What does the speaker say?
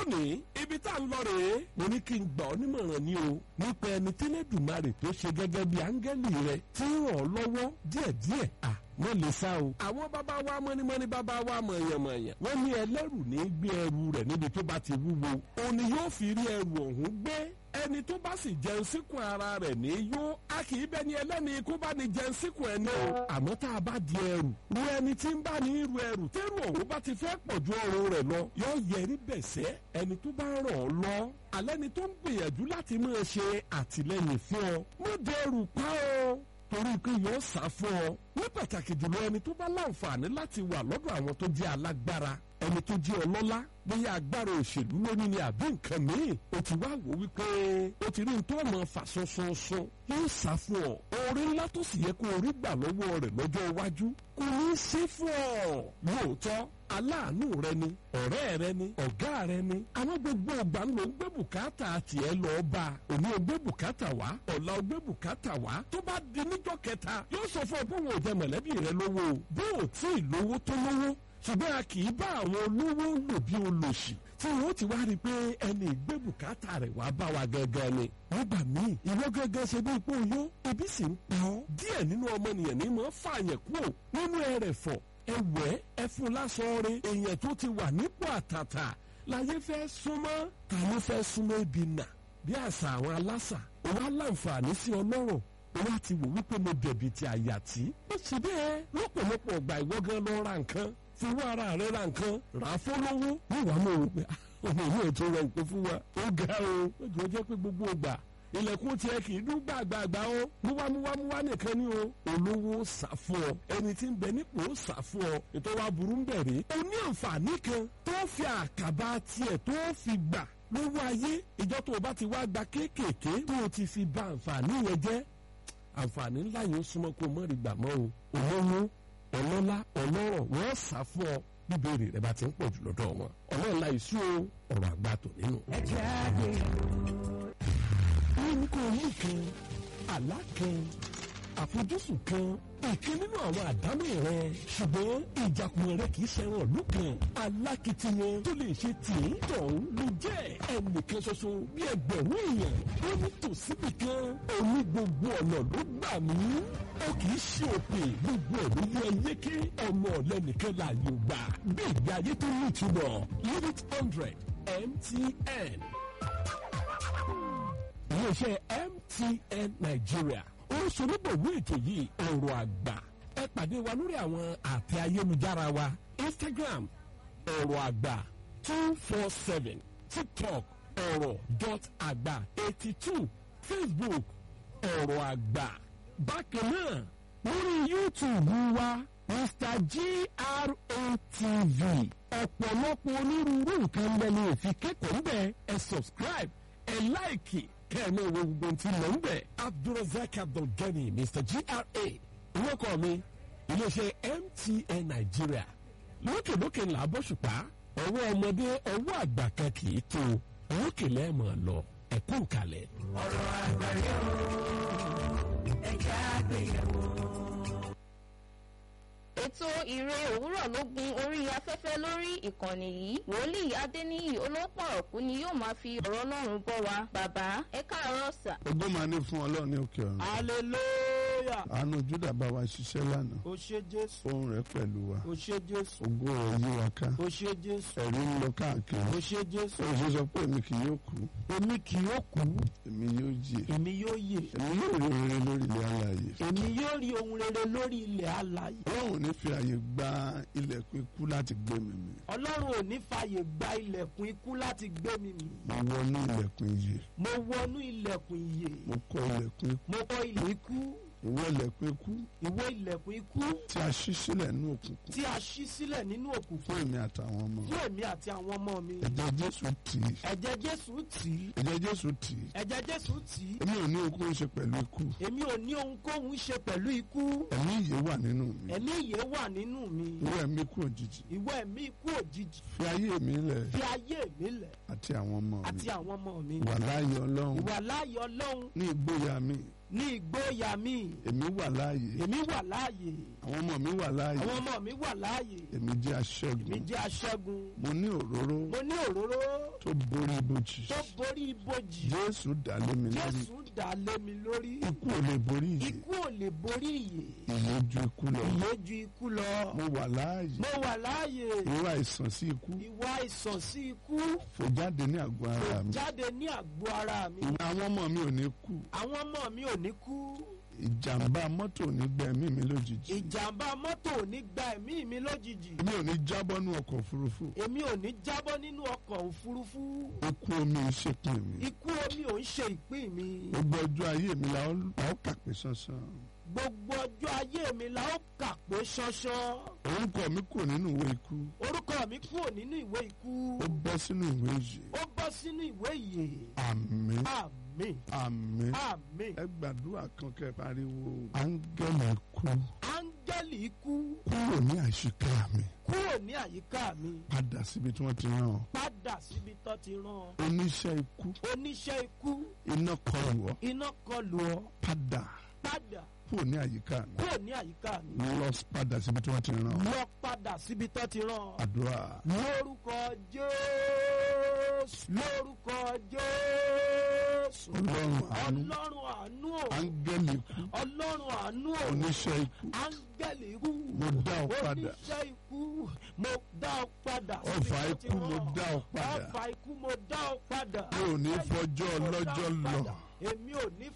lónìí ibi tá à ń lọ rèé mo ní kí n gbà ọ́ nímọ̀ràn ni o nípa ẹni tẹ́lẹ̀dùmarè tó ṣe gẹ́gẹ́ bí áńgẹ́lì rẹ tí ń ràn ọ́ lọ́wọ́ díẹ̀díẹ̀ à wọ́n lè sá o. àwọn bàbá wa mọ́nímọ́ní bàbá wa mọ̀yànmọ̀yàn wọ́n ní ẹlẹ́rù ní gbé ẹrù rẹ̀ níbi tó bá ti wúwo òun ni yóò fi rí ẹrù ọ̀hún gbé ẹni tó bá sì jẹun síkùn ara rẹ̀ ní yó a kì í bẹni ẹlẹ́ni kó bá ní jẹun síkùn ẹni o. àmọ́ tá a bá di ẹrù ru ẹni tí ń bá ní ru ẹrù tẹ́rù ọ̀hún bá ti fẹ́ pọ̀ ju ọrùn rẹ̀ lọ yóò yẹrí bẹ̀sẹ̀ ẹni tó bá ràn ọ́ lọ alẹ́ ni tó ń gbìyànjú láti máa ṣe àtìlẹ́yìn fún ọ mọ́ dẹrù pa ọ́ torí pé yóò sá fún ọ ní pàtàkì jùlọ ẹni tó bá láǹfààní láti wà lọ́dọ̀ àwọn tó jẹ́ alágbára ẹni tó jẹ́ ọlọ́lá bóyá agbára òṣèlú lónìí ni àbí nǹkan míì o ti wá wò wípé o ti rí nítorí ọmọ fà sọ́sọ́sọ́ yóò sá fún ọ oore ńlá tó sì yẹ kó o rí gbà lọ́wọ́ rẹ̀ lọ́jọ́ iwájú kò ní í ṣe fún ọ lóòótọ́ aláàánú rẹ ni ọ̀rẹ́ rẹ ni ọ̀gá rẹ ni àwọn gbogbo ìgbà ló ń gbé bùkátà tiẹ̀ lọ bá a òní ò gbé bùkátà wá ọ̀la ò gbé bùkátà wá tó bá di níjọ́ kẹta yóò sọ fún ọ pé wọn ò jẹ mọ̀lẹ́bí rẹ lówó o bó o tí ì lówó tó lówó ṣùgbọ́n a kì í bá àwọn olówó lò bí olòṣì tí wọ́n ti wá rí i pé ẹni ìgbé bùkátà rẹ̀ wá bá wa gangan ni. nígbà míì ìwọ gangan ṣe bí ipò yó ebi sì ń pa ọ́. díẹ̀ nínú ọmọnìyàn ní mọ̀ fààyàn kúrò nínú ẹrẹ̀fọ̀ ẹwẹ́ ẹfun lásán rẹ èèyàn tó ti wà nípò àtàtà láyé fẹ́ súnmọ́ ta ló fẹ́ súnmọ́ ibi nà bí àṣà àwọn aláṣà òun á láǹfààní sí ọlọ́rọ̀ wọ́n ti wò wípé mo dẹ̀bi ti àyà tí. ó ṣe bẹ́ẹ̀ lọ́pọ̀lọpọ̀ ọgbà ìwọ gan lọ ra nǹkan fowó ara rẹ ra nǹkan rà á fọlọ́wọ́ níwàá mọ̀ wò pé ọmọ yóò tó ra nǹkan fún wa ó ga o ó jọ jẹ́ pé gbogbo ọgbà ilẹ̀kùn tiẹ̀ kì í dún gbàgbàgbà o múwámúwámúwá nìkan ni o olówó sà fún ọ ẹni tí ń bẹ nípò sà fún ọ ètò wa burú ń bẹ̀rẹ̀ o ní àǹfààní kan tó fi àkàbà tiẹ̀ tó fi gbà lọ́wọ́ ayé ìjọ tó o bá ti wá gba kéékèèké tó o ti fi ba àǹfààní yẹn jẹ́ àǹfààní ńlá yìí ó súnmọ́ kó mọ́ rí gbà mọ́ o olówó ọlọ́lá ọlọ́rọ̀ wọ́n sá fún ọ bíbélì rẹ bá ti ń pọ̀ jù lọ́dọ̀ wọn ọlọ́ọ̀la ìṣú ọ̀rọ̀ àgbà tò nínú. ẹ jẹ́ àgbè. ní kò ní kan àlá kan àfojúsùn kan ìkan nínú àwọn àdámọ̀ rẹ ṣùgbọ́n ìjàkùmọ̀ rẹ kì í ṣẹran ìlú kan alákìtìyàn tó lè ṣe tìǹ tọ̀hún ló jẹ́ ẹnìkan ṣoṣo bí ẹgbẹ̀rún èèyàn ó ní tòsíbì kan òní gbogbo ọ̀nà ló gbà mí ó kì í ṣe òpè gbogbo ẹ̀ ló yẹ yéké ọmọ ọ̀lẹ́nìkan láàyè ò gbà bí ìgbé ayé tó ní ìtumọ̀ unit hundred MTN iléeṣẹ́ MTN Nigeria ó ń ṣonígbòwé ètò yìí ọ̀rọ̀ àgbà ẹ pàdé wa lórí àwọn àtẹ ayélujára wa Instagram ọ̀rọ̀ àgbà two four seven TikTok ọ̀rọ̀ dot àgbà eighty two Facebook ọ̀rọ̀ àgbà bákan náà lórí YouTube wa Mr GRATV ọ̀pọ̀lọpọ̀ onírúurú nǹkan lẹ́nu òfin kẹ́kọ̀ọ́ ń bẹ̀ ẹ subscribe ẹ láìkì kẹ́ẹ̀mẹ́ wo gbogbo ti lọ ń bẹ̀. abdulrasaq abdulgani mr gra orúkọ mi iléeṣẹ́ mtn nàìjíríà lókèlókè ńlá bọ́ṣùpá ọwọ́ ọmọdé ọwọ́ àgbà kan kì í tó òkè lẹ́ẹ̀mọ̀ lọ ẹ̀kú kalẹ̀. ọ̀rọ̀ àgbà yóò ẹ jẹ́ àgbéyẹ̀wò. ètò ìre òwúrọ̀ ló gun orí afẹ́fẹ́ lórí ìkànnì yìí wòlíì adéníyì olópọ̀rọ̀kú ni yóò máa fi ọ̀rọ̀ ọlọ́run bọ́ wa bàbá ẹ káàárọ̀ sà. ògo máa ní fún ọlọ́run ní òkè ọ̀run. hallelujah àánú júdà bá wa ṣiṣẹ́ lánàá. o ṣé jésù ohùn rẹ̀ pẹ̀lú wa. o ṣé jésù ògo rẹ̀ yí wa ká. o ṣé jésù ẹ̀rí ń lọ káàkiri. o ṣé jésù ó ṣe sọ pé èmi kì yóò kú. èmi kì yóò kú èmi yóò jì. èmi yóò yè èmi yóò rí rere lórí ilẹ̀ alààyè. èmi yóò rí ohun rere lórí ilẹ̀ alààyè ọlọ́run ò ní fi àyè gba ilẹ̀kùn ikú láti gbé mi mì. ọlọ́run ò ní fààyè gba ilẹ̀kùn ikú láti gbé mi mì mo wọnú ilẹ̀kùn iyè. mo wọnú ilẹ̀kùn ìyè mo kọ ilẹ̀kùn ikú. mo kọ ilẹ̀ ikú ìwọ ilẹ̀kùn ikú ìwọ ilẹ̀kùn ikú tí a ṣí sílẹ̀ nínú òkùnkùn. tí a ṣí sílẹ̀ nínú òkùnkùn fún èmi àtàwọn ọmọ. fún èmi àti àwọn ọmọ mi ẹ̀jẹ̀ jésù tì í. ẹ̀jẹ̀ jésù tì í ẹ̀jẹ̀ jésù tì í. ẹ̀jẹ̀ jésù tì í èmi ò ní okun ṣe pẹ̀lú ikú. èmi ò ní ohunkóhun ṣe pẹ̀lú ikú ẹ̀mí ìyè wà nínú mi. ẹ̀mí ìyè wà nínú mi ìwọ ẹ̀mí kú òjijì. ìwọ ẹ̀mí ikú òjijì fi ayé mi lẹ̀ fi ayé mi lẹ̀ àti àwọn ọmọ àti mi. àwọn ọmọ mi wà láàyè ọlọ́run ìwà láàyè ọlọ́run ní ìgboyà mi ní ìgboyà mi èmi wà láàyè èmi wà láàyè àwọn ọmọ mi wà láàyè àwọn ọmọ mi wà láàyè èmi jẹ́ èmi aṣẹ́gun jẹ́ aṣẹ́gun mo ní òróró mo ní òróró tó borí ibojì tó borí ibojì jésù dá lé mi lórí jésù dà lé mi lórí ikú ò lè borí ìyè ikú ò lè borí ìyè ìyè ju ikú lọ ìyè ju ikú lọ mo wà láàyè mo wà láàyè irú àìsàn sí ikú ìwà àìsàn sí ikú fò jáde ní àgọ́ ara mi jáde ní àgbo ara mi ìwà àwọn ọmọ mi ò ní kú àwọn ọmọ mi ò ní kú ìjàmbá mọ́tò ò ní gbẹ̀mí mi lójijì ìjàmbá mọ́tò ò ní gba ẹ̀mí mi lójijì èmi ò ní jábọ́ nú ọkọ̀ òfurufú èmi ò ní jábọ́ nínú ọkọ̀ òfurufú ikú omi ń ṣèpin mi ikú omi ò ń ṣe ìpín mi gbogbo ọjọ́ ayé mi la ó la ó kà pé sánsan gbogbo ọjọ́ ayé mi la ó kà pé ṣánṣán orúkọ mi kò nínú ìwé ikú orúkọ mi kúrò nínú ìwé ikú ó bọ́ sínú ìwé ìyè ó bọ́ sínú ìwé ìyè àmín àmín àmín àmín ẹ gbàdúrà kan kẹ́ pariwo áńgẹ́lì ikú áńgẹ́lì ikú kúrò ní àṣìká mi kúrò ní àyíká mi padà síbi tí wọ́n ti rán ọ padà síbi tó ti rán ọ. oníṣẹ́ ikú oníṣẹ́ ikú iná kọlù ọ iná kọlù ọ padà padà kúrò ní àyíká mi kúrò ní àyíká mi lọ padà síbi tí wọ́n ti rán ọ lọ padà síbi tó ti rán ọ. àdúrà lórúkọ jésù lórúkọ jésù ọlọ́run àánú ọlọ́run àánú o áńgẹ́lì ikú ọlọ́run àánú o oníṣẹ́ ikú áńgẹ́lì ikú mo dá ọ padà oníṣẹ́ ikú mo dá ọ padà ọfà síbi tó ti ikú mo rán ọ. dá ọ padà ọfà ikú mo dá ọ padà mi ò ní fọjọ́ ọlọ́jọ́ lọ èmi ò ní